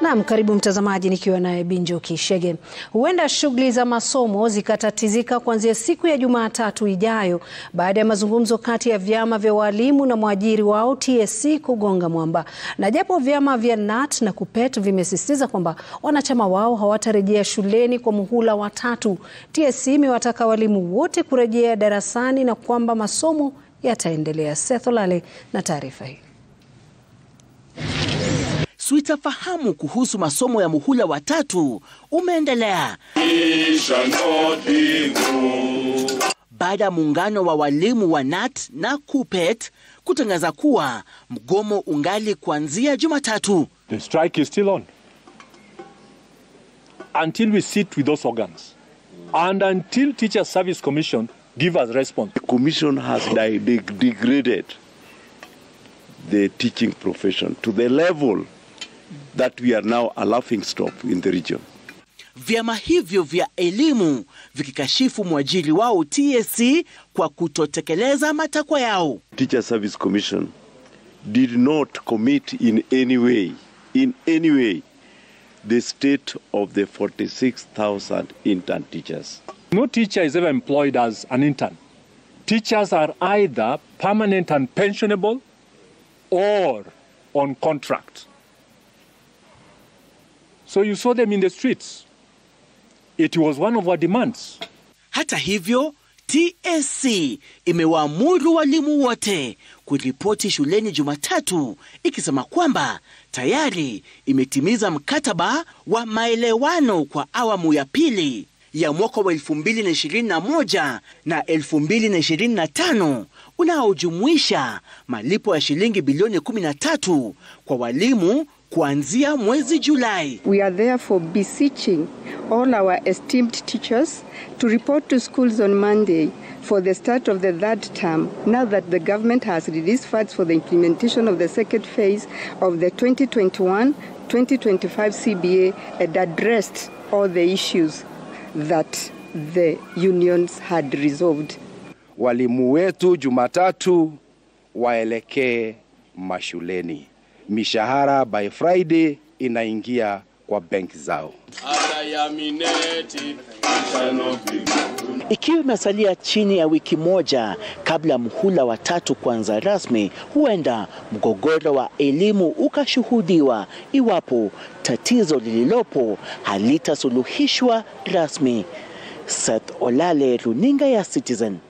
Naam, karibu mtazamaji, nikiwa naye Binjo Kishege. Huenda shughuli za masomo zikatatizika kuanzia siku ya Jumatatu ijayo baada ya mazungumzo kati ya vyama vya walimu na mwajiri wao TSC kugonga mwamba. Na japo vyama vya KNUT na KUPPET vimesisitiza kwamba wanachama wao hawatarejea shuleni kwa muhula wa tatu, TSC imewataka walimu wote kurejea darasani na kwamba masomo yataendelea. Seth Olale na taarifa hii. Sitafahamu kuhusu masomo ya muhula wa tatu umeendelea baada ya muungano wa walimu wa KNUT na KUPPET kutangaza kuwa mgomo ungali kuanzia Jumatatu. The strike is still on until we sit with those organs and until Teacher Service Commission give us response. The commission has de de degraded the teaching profession to the level that we are now a laughing stock in the region. Vyama hivyo vya elimu vikikashifu mwajiri wao TSC kwa kutotekeleza matakwa yao. Teacher Service Commission did not commit in any way, in any way, the state of the 46,000 intern teachers. No teacher is ever employed as an intern. Teachers are either permanent and pensionable or on contract. So you saw them in the streets. It was one of our demands. Hata hivyo, TSC imewaamuru walimu wote kuripoti shuleni Jumatatu ikisema kwamba tayari imetimiza mkataba wa maelewano kwa awamu ya pili ya mwaka wa 2021 na 2025 unaojumuisha malipo ya shilingi bilioni 13 kwa walimu kuanzia mwezi Julai. We are therefore beseeching all our esteemed teachers to report to schools on Monday for the start of the third term now that the government has released funds for the implementation of the second phase of the 2021-2025 CBA and addressed all the issues that the unions had resolved. Walimu wetu Jumatatu waelekee mashuleni. Mishahara by Friday inaingia kwa benki zao. Ikiwa imesalia chini ya wiki moja kabla ya muhula wa tatu kuanza rasmi, huenda mgogoro wa elimu ukashuhudiwa iwapo tatizo lililopo halitasuluhishwa rasmi. Seth Olale, runinga ya Citizen.